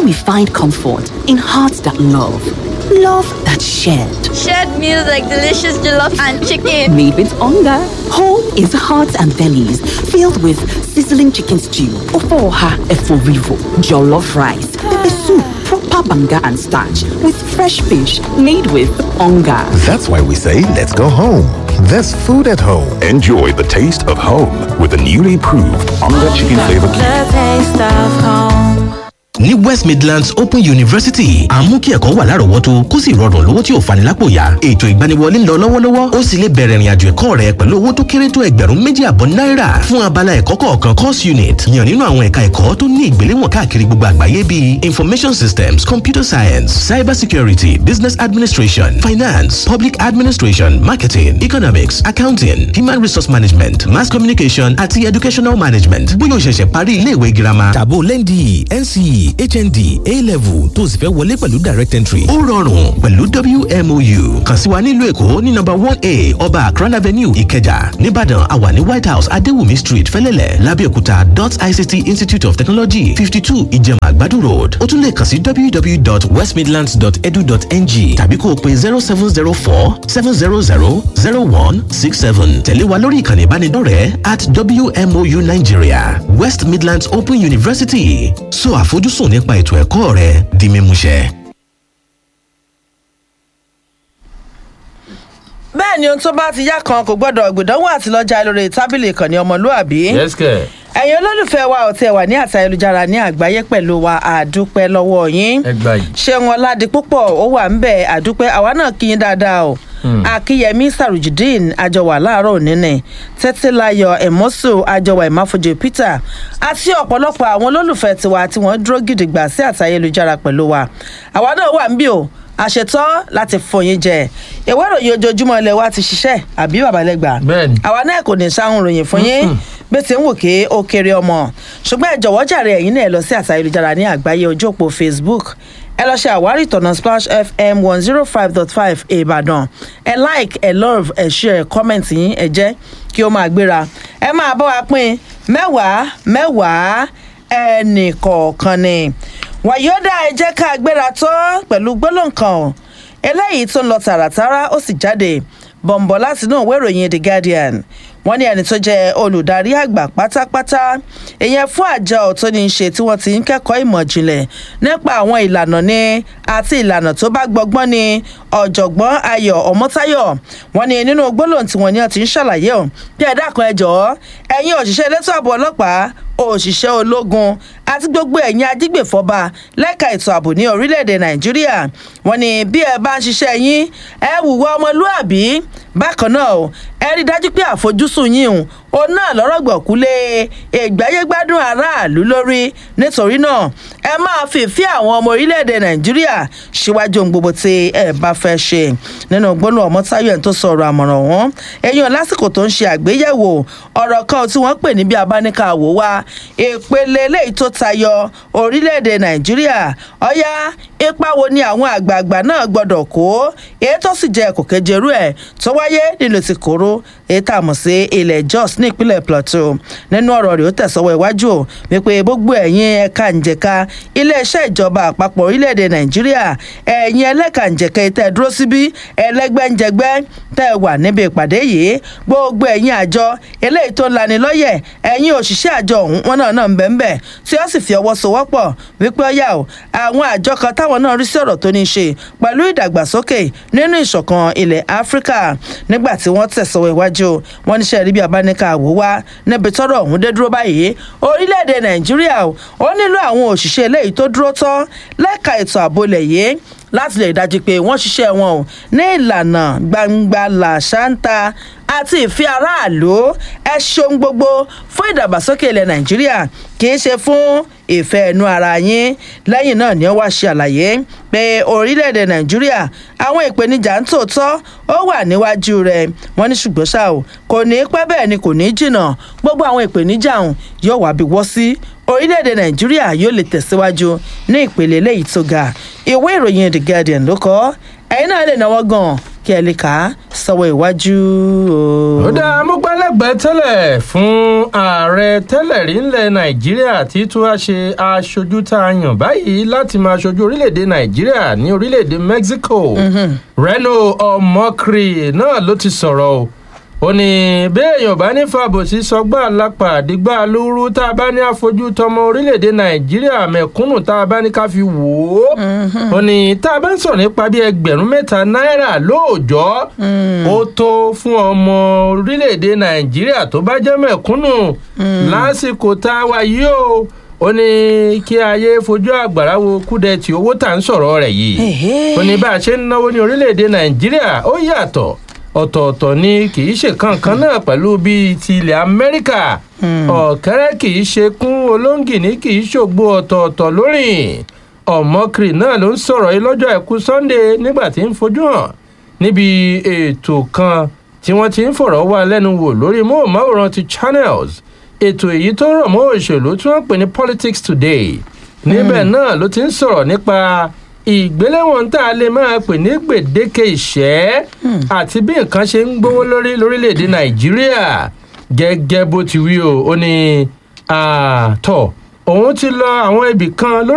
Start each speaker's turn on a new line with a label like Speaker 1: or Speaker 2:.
Speaker 1: we find comfort in hearts that love, love that shared.
Speaker 2: Shared meals like delicious jollof and chicken.
Speaker 1: Made with hunger. Home is hearts and bellies filled with sizzling chicken stew, ofoha eforivo, jollof rice, pepper soup, proper banga and starch with fresh fish made with hunger.
Speaker 3: That's why we say let's go home. There's food at home.
Speaker 4: Enjoy the taste of home with the newly proved Onga Chicken Flavor Cube.
Speaker 5: The taste of home.
Speaker 6: ní west midlands open university à ń mú kí ẹ̀kọ́ wà lárọ̀ọ́wọ́tó kó sì rọrùn lówó tí ò fani lápò yá ètò ìgbaniwọlé ń lọ lọ́wọ́lọ́wọ́ ó sì lè bẹ̀rẹ̀ ìrìnàjò ẹ̀kọ́ rẹ pẹ̀lú owó tó kéré tó ẹgbẹ̀rún méjì àbọ̀ náírà fún abala ẹ̀kọ́ kọ̀ọ̀kan course unit yàn nínú àwọn ẹ̀ka ẹ̀kọ́ tó ní ìgbéléwọ̀n káàkiri gbogbo àgbáyé bíi information systems computer science cyber security business administration finance public administration marketing economics accounting human resource management mass communication àti educational management bóyá o ṣẹ̀ṣẹ̀ parí iléèwé girama tàbó lẹ́ndì nce hnd a-level tó o sì fẹ́ wọlé pẹ̀lú direct entry. ó rọrùn pẹ̀lú wmou kàn sí wa nílùú èkó ní nọ́mbà one a ọba akran avenue ìkẹjà nìbàdàn àwa ní white house adéwùmí street fẹ́lẹ́lẹ̀ lábẹ́òkúta dot ict institute of technology fifty two ìjẹ̀mà àgbàdo road ó tún lè kàn sí www.westmidlands.edu.ng tàbí kó o pe zero seven zero four seven zero zero zero one six seven tẹ̀lé wa lórí ìkànnì ìbánidọ́rẹ̀ẹ́ at wmou nigeria west midlands open university so àfojúsùn nípa ètò ẹ̀kọ́ rẹ di mímúṣẹ.
Speaker 7: bẹ́ẹ̀ ni ohun tó bá ti yá kan kò gbọ́dọ̀ gbìdánwò àti lọ́jà lórí tábìlì ìkànnì ọmọlúàbí.
Speaker 8: yẹ́sìkẹ̀.
Speaker 7: ẹ̀yin olólùfẹ́ wa ò tẹ̀ wà ní àti ayélujára ní àgbáyé pẹ̀lú wa àdúpẹ́ lọ́wọ́ yín.
Speaker 8: ẹ gbà yìí.
Speaker 7: ṣé wọn ládi púpọ̀ ó wà ń bẹ̀ àdúpẹ́ àwa náà kí yín dáadáa o. akínyẹmí sarujideen àjọwà láàárọ̀ òní ni tẹ́tílayọ̀ ẹ̀mọ́sù àjọwà ìmáfojú peter àti ọ̀pọ̀lọpọ̀ àwọn olólùfẹ́ tiwa tí wọ́n dúró gidigba sí àti ayélujára pẹ̀lú wa àwa náà wà ń bí o àṣetọ́ láti fòyín jẹ ìwé ìròyìn ojoojúmọ́ ilé wa ti ṣiṣẹ́ àbí babalẹ́gbà
Speaker 8: Bẹ́ẹ̀ni.
Speaker 7: àwa náà kò ní sáhùn ròyìn fún yín bí ti ń wò ké ó kéré ọmọ ṣùgbọ́n ẹ jọ̀wọ́ jàre ẹ̀yin náà ẹ lọ sí àti ayélujára ní àgbáyé ojú òpó facebook ẹ lọ ṣe àwárí ìtọ̀nà splash fm one zero five dot five ìbàdàn ẹ like ẹ love ẹ share comment yín ẹ jẹ́ kí ó máa gbéra ẹ máa bọ́ wa pín mẹ́wàá mẹ́wàá ẹnì kọ̀ọ̀kan ni wàyọ́dà ẹ jẹ́ ká gbéra tán pẹ̀lú gbólóǹkan eléyìí tó ń lọ tààràtàrà ó sì jáde bọ̀m̀bọ̀ láti inú ìwé ìròyìn the guardian wọ́n ní ẹni tó jẹ́ olùdarí àgbà pátápátá ìyẹn fún àjọ tó ní í ṣe tí wọ́n ti ń kẹ́kọ̀ọ́ ìmọ̀ ìjìnlẹ̀ nípa àwọn ìlànà ní àti ìlànà tó bá gbọgbọ́n ní ọ̀jọ̀gbọ́n ayọ̀ ọmọ́táyọ̀ wọ́n ní nínú gbólóhùn tí wọ́n ní ọtí ń ṣàlàyé ọ̀ bí ẹ dákun ẹ jọ̀ọ́ ẹ̀yin òṣìṣẹ́ elétò ààbò ọlọ́pàá òṣìṣẹ́ ológun àti gbogbo ẹ̀yin ajígbèfọ́ba lẹ́ka ètò ààbò ní orílẹ̀-èdè nàìjíríà wọ́n ní bí ẹ bá ń ṣiṣẹ́ yín ẹ wùwọ́ ọmọlúàbí bákan náà o ẹ rí i dájú pé àfojúsùn yín o òun náà lọ́rọ̀ gbọ̀kúlé ìgbáyégbádùn aráàlú lórí nítorí náà ẹ máa fìfẹ́ àwọn ọmọ orílẹ̀-èdè nàìjíríà síwájú ohun gbogbo tí ẹ bá fẹ́ ṣe nínú gbólóhùn ọmọtáyọ̀ ẹni tó sọ̀rọ̀ àmọ̀ràn wọn ẹ̀yìn lásìkò tó ń ṣe àgbéyẹ̀wò ọ̀rọ̀ kan tí wọ́n pè ní bí abáníkàwò wa ìpele eléyìí tó tayọ orílẹ̀-èdè nàìjíríà ọ̀yá ipa wo ni àwọn àgbààgbà náà gbọ́dọ̀ kó èyí tó sì jẹ́ kòkèjèrú ẹ̀ tó wáyé nílùú ti kóró èyí tá a mọ̀ sí ilẹ̀ jos ní ìpínlẹ̀ plateau nínú ọ̀rọ̀ rẹ̀ ó tẹ̀sọ́wọ́ iwájú o wípé gbogbo ẹ̀yin ẹ̀ka ǹjẹ̀ka iléeṣẹ́ ìjọba àpapọ̀ orílẹ̀-èdè nàìjíríà ẹ̀yin ẹlẹ́ka ǹjẹ̀ka tẹ́ ẹ dúró síbí ẹlẹ́gbẹ́ǹjẹgbẹ́ tẹ́ ẹ wà níbi ìpàdé yìí gbogbo ẹ̀yin àjọ eléyìí tó ń lani lọ́yẹ̀ ẹ̀yin òṣìṣẹ́ àjọ ọ̀hún wọn náà náà ń bẹ̀ ń bẹ̀ tí ó sì fi ọwọ́ sowọ́pọ̀ wípé ọ̀yà o àwọn àjọ kan táwọn náà rí sí ọ̀rọ̀ tó ní í ṣe pẹ̀lú ìdàgbàsókè nínú ìṣọ̀kan ilẹ̀ áfíríkà nígbà tí wọ́n tẹ̀sọ̀wọ́ iwájú wọn níṣẹ́ rí bí abáníkà wò wá níbi tọ́rọ̀ ọ̀hún dé dúró báyìí orílẹ̀-èdè nàìjíríà o ó nílò àwọn òṣìṣẹ́ eléyìí tó dúró tán lẹ́ka ètò ààbò ilẹ̀ yìí láti lè dájú pé wọ́n ṣiṣẹ́ wọn o ní ìlànà gbangba làṣántà àti ìfẹ́ aráàlú ẹ ṣeun gbogbo fún ìdàgbàsókè ilẹ̀ nàìjíríà kì í ṣe fún ìfẹ́ ẹnu ara yín lẹ́yìn náà ni ó wá ṣe àlàyé pé orílẹ̀-èdè nàìjíríà àwọn ìpèníjà ń tòótọ́ ó wà níwájú rẹ̀ wọ́n ní ṣùgbọ́n ṣá o kò ní pẹ́ bẹ́ẹ̀ ni kò ní jìnnà gbogbo àwọn ìpèníjà ọ̀hún yóò wá bí wọ́ sí orílẹ̀-èdè nàìjíríà yóò lè tẹ̀síwájú ní ìpele eléyìí tó ga ìwé ìròyìn the guardian ló kọ́ ẹ̀yin náà lè náwó gan kí ẹ lè kà á sọ́wọ́ iwájú o.
Speaker 8: ó dá amúgbálẹ́gbẹ̀ẹ́ tẹ́lẹ̀ fún ààrẹ tẹ́lẹ̀ rí ńlẹ̀ nàìjíríà tí tún wá ṣe aṣojú tá a yàn báyìí láti máa ṣojú orílẹ̀-èdè nàìjíríà ní orílẹ̀-èdè mexico reno omokri náà ló ti sọ̀rọ̀ o ó ní béèyàn bá ní fàbòsí sọgbà lápá àdìgbà lóru tá a bá ní àfojú tọmọ orílẹ̀-èdè nàìjíríà mẹ̀kúnnù tá a bá ní ká fi wò ó ó ní tá a bá ń sọ̀rọ̀ nípa bí ẹgbẹ̀rún mẹ́ta náírà lóòjọ́ ó tó fún ọmọ orílẹ̀-èdè nàìjíríà tó bá jẹ́ mẹ̀kúnnù lásìkò tá a wà yìí o ó ní kí ayé fojú àgbàrá wo kúdẹ̀tì owó tá à ń sọ̀rọ̀ rẹ̀ yìí ó ní bá a ṣe ń náwó ní orílẹ̀-èdè nàìjíríà ó yàtọ̀ ọ̀tọ̀ọ̀tọ̀ ni kì í ṣe kankan náà pẹ̀lú bíi ti ilẹ̀ amẹ́ríkà ọ̀kẹ́rẹ́ kì í ṣe kún olóńgìní kì í ṣògbó ọ̀tọ̀ọ̀tọ̀ lórìn ọ̀mọ́kiri náà ló ń sọ̀rọ̀ yìí lọ́jọ́ àìkú sunday nígbà tí ń fojú hàn níbi ètò kan tí wọ́n ti ń fọ̀rọ̀ wá lẹ́nu wò lórí móhùnmáwòrán ti channels ètò èyí tó rọ̀ mọ́ òṣèlú tí wọ́n pè ní politics today níbẹ̀ náà ló ti ń sọ̀rọ̀ nípa ìgbéléwọ̀n tá a lè máa pè ní gbèdéke ìṣẹ́ àti bí nǹkan ṣe ń gbówó lórí lórílẹ̀‐èdè nàìjíríà gẹ́gẹ́ bó ti wí o ó ní àtọ̀ òun ti lọ àwọn ibì kan lórí.